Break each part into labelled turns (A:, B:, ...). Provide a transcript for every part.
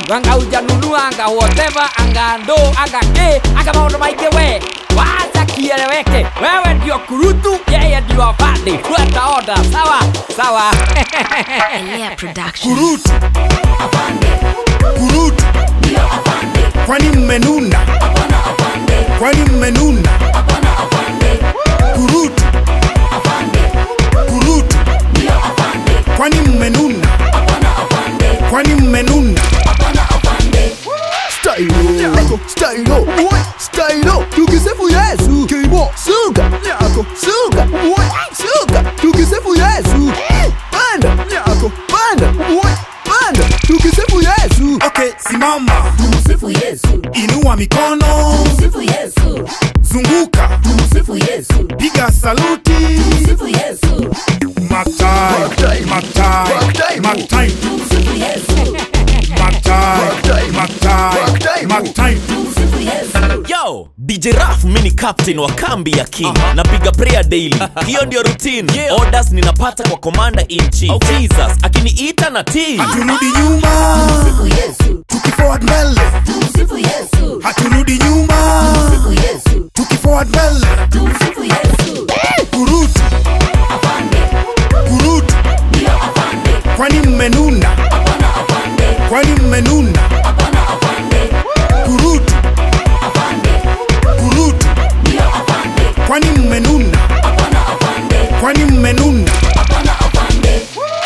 A: anga hujanunua anga whatever anga ndo anga ke anga maundu maingi we wacha kieleweke wewe ndio kurutu yeye ndio afande fuata oda sawa sawa
B: Elea Production.
C: kurutu kurutu kwani mmenuna kwani mmenuna kurutu kurutu kwani mmenuna kwani mmenuna
D: Stylo, stylo, stylo, tukisifu Yesu. Kimo, suka, nyako, suka, suka, tukisifu Yesu. Panda, nyako, panda, panda, tukisifu Yesu.
C: okay simama
E: Tumsifu Yesu,
C: inua mikono
E: Tumsifu Yesu,
C: zunguka
E: Tumsifu Yesu,
C: piga saluti
E: Tumsifu Yesu,
C: matai matai matai
E: Tumsifu Yesu,
C: matai matai matai
E: Tumsifu Yesu.
F: yo dj raf mini captain wa kambi ya king napiga prayer daily hiyo ndio routine orders ninapata kwa commander in chief jesus akiniita na tii
C: haturudi nyuma
E: Tumsifu Yesu,
C: tukiforward mbele
E: Tumsifu Yesu,
C: haturudi nyuma
E: Tumsifu Yesu,
C: tukiforward mbele
E: Tumsifu Yesu.
C: kurutu
E: Afande,
C: kurutu
E: ndio afande,
C: kwani mmenuna
E: hapana afande,
C: kwani mmenuna
E: hapana afande,
C: kurutu
E: afande,
C: kurutu
E: ndio afande,
C: kwani mmenuna
E: hapana afande,
C: kwani mmenuna
E: hapana afande.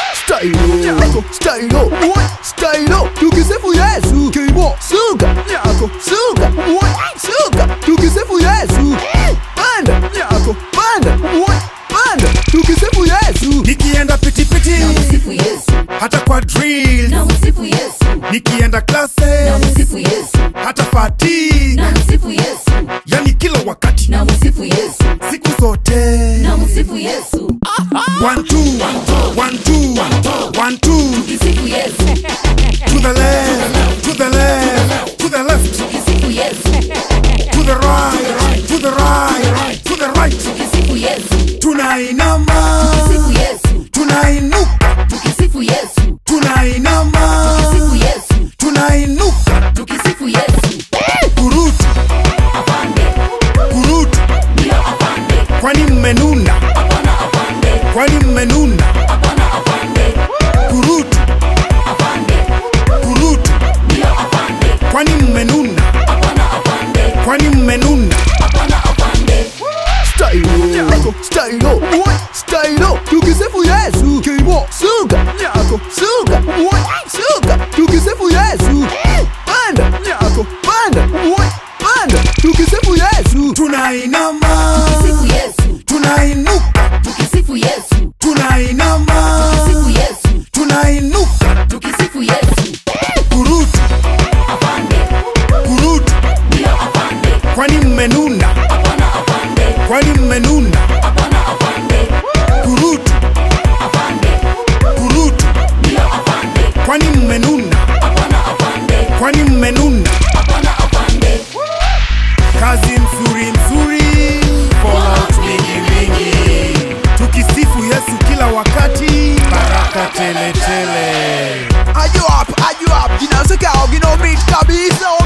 D: Stylo, stylo, stylo, tukisifu Yesu. Kimo, suka, nyako, suka, suka, tukisifu Yesu. Panda, nyako, panda, panda, tukisifu Yesu.
C: nikienda pitipiti
E: Msifu Yesu,
C: hata kwa drill
E: na msifu Yesu,
C: nikienda
E: na
C: classes
E: msifu Yesu,
C: hata fatigue
E: na msifu Yesu,
C: yani kila wakati
E: na msifu Yesu,
C: siku zote
E: na msifu Yesu,
C: one two one two one two
E: kisifu Yesu,
C: to the left to the left to the left
E: kisifu Yesu,
C: to the right to the right to the right
E: kisifu Yesu,
C: tunainama
E: kisifu Yesu,
C: tunainuka
E: tukisifu Yesu,
C: tunainama
E: tukisifu Yesu,
C: tunainuka
E: tukisifu Yesu.
C: kurutu
E: Afande,
C: kurutu
E: ndio afande,
C: kwani mmenuna
E: hapana afande,
C: kwani mmenuna
E: hapana afande,
C: kurutu
E: afande,
C: kurutu
E: ndio afande,
C: kwani mmenuna
E: hapana afande,
C: kwani mmenuna
E: hapana afande.
D: Stylo, stylo, stylo, tukisifu Yesu. Kimo, suka, nyako, suka, suka, tukisifu Yesu. Panda, nyako, panda, panda, tukisifu Yesu.
C: tunainama
E: Tukisifu Yesu,
C: tunainuka
E: tukisifu Yesu,
C: tunainama
E: tukisifu Yesu,
C: tunainuka
E: tukisifu Yesu.
C: kurutu
E: Afande,
C: kurutu
E: ndio afande,
C: kwani mmenuna
E: hapana afande,
C: kwani mmenuna
E: hapana afande,
C: kurutu
E: afande,
C: kurutu
E: ndio afande,
C: kwani mmenuna
E: hapana afande,
C: kwani mmenuna
E: hapana afande.
C: kazi nzuri nzuri fallout mingi mingi tukisifu yesu kila wakati baraka tele tele
D: Are you up? Are you up? You know, so cow, you know, meat, kabisa.